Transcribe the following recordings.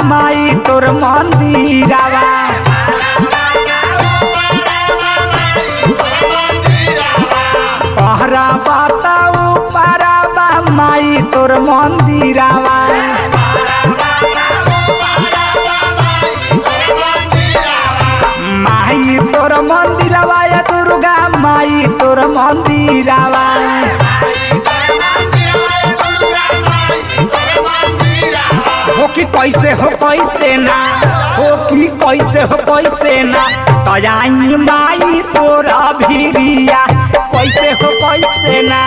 माई तोर मंदिरावा पहरा बताऊ पाराबा माई तोर मंदिरावा माई तोर मंदिरावा या दुर्गा माई तोर मंदिरावा हो कि कैसे हो कैसे ना हो कि कैसे हो कैसे ना तयाई माई तोरा भिरिया कैसे हो कैसे ना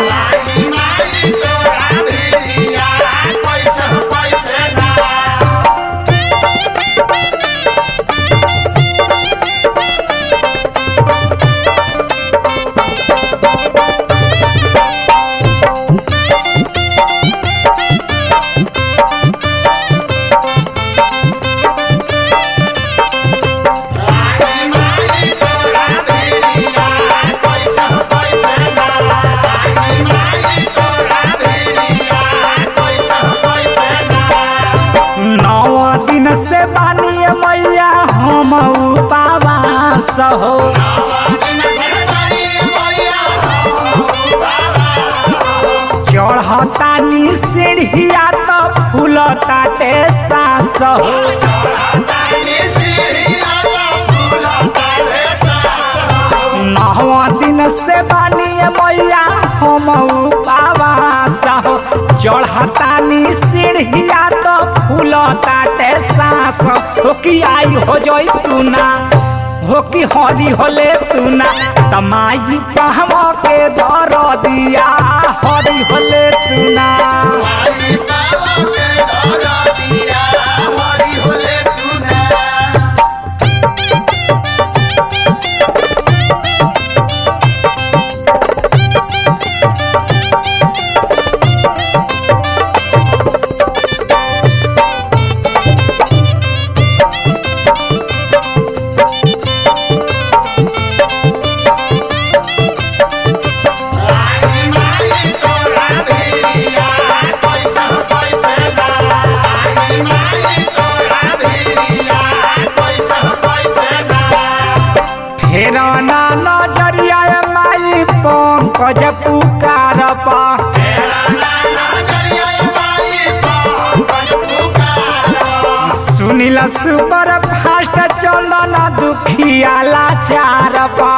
नौ दिन से बानिए मैया हम उपवास हो चढ़तानी सीढ़िया तो फूलताटे सास हो नौ दिन से बानिए मैया हम उपवास हो चढ़तानी सीढ़िया तो फूलताटे सास हो कि आई हो जोई तू ना हो कि हरी होले तू ना तमाई पहम के दर दिया हरी होले तू ना फेर ना नजरिया माई पंकज पुकार पा सुनिल सुपर फास्ट चलन दुखिया लाचार पा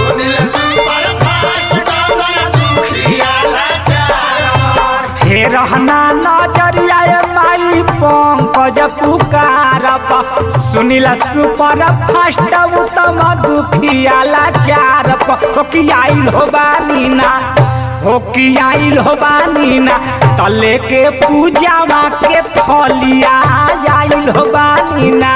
फेर ना नजरिया माई पंकज पुकार पा सुनिल सुपर फास्ट उत्तम दुखिया लाचार पा हो कि आइल हो बानी ना हो कि आइल हो बानी ना तले के पूजावा के थलिया आइल हो बानी ना